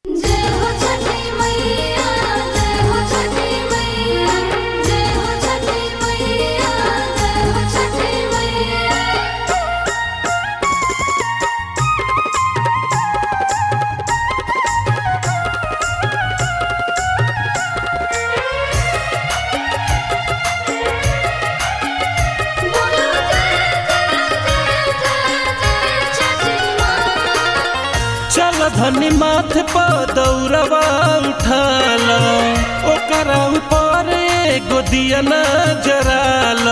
जय हो छठी मैया जय हो छठी मैया जय हो छठी मैया जय हो छठी मैया बोलो जय जय जय जय जय छठी माँ चल धनी माथ पर दौड़वा उठाल ओकरा ऊपर एगो दिया न जराल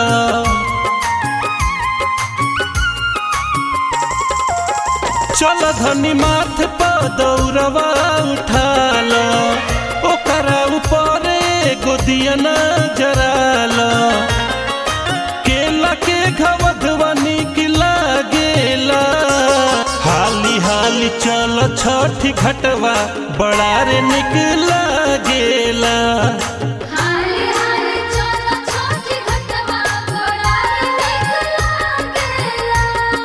चल धनी माथ पर दौड़वा उठाल ओकरा ऊपर एगो दिया न जराल केला के घवधवा निक लागेला हाली हाली चल छठी घटवा बड़ा रे निक लागेला हाली हाली चलो छोटी घटवा बड़ा निक लागेला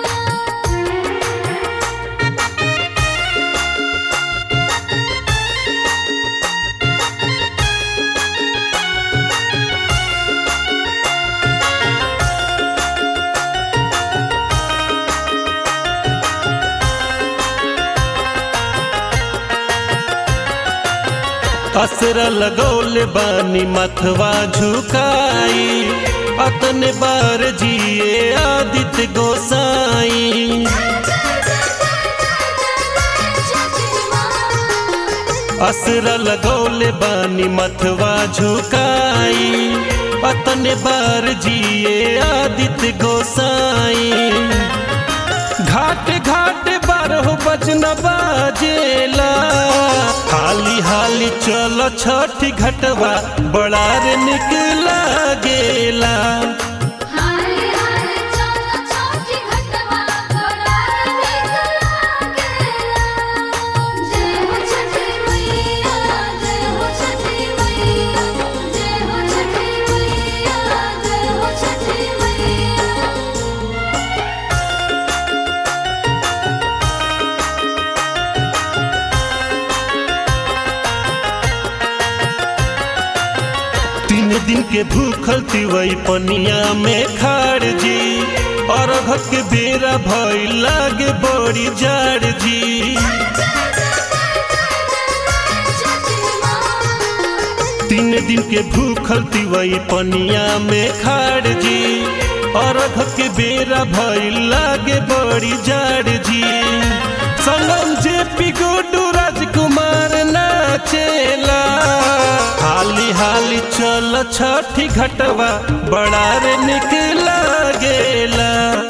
असर लगौले बानी मथवा झुकाई अतने बार जिए आदित्य गोसाई असर लगौले बानी मथवा झुकाई अतने बार जिए आदित्य गोसाई घाट घाट बारह बजन बाजेला हाली हाली चल छठी घटवा बड़ा रे निक लागेला हाली हाली चलो छोटी घटवा बड़ा निक लागेला जय हो छठी मैया जय हो छठी मैया जय हो छठी मैया जय हो छठी मैया तीन दिन के भूखल तिवई पनिया में खाड़ जी और के बेरा भई लागे बड़ी जाड़ जी तीन दिन के भूखल तिवई पनिया में खाड़ जी और के बेरा भई लागे बड़ी जाड़ जी संगम जे पी गुडू राजकुमार नाचेला हाली हाली चल छठी घटवा बड़ा रे निक लागेला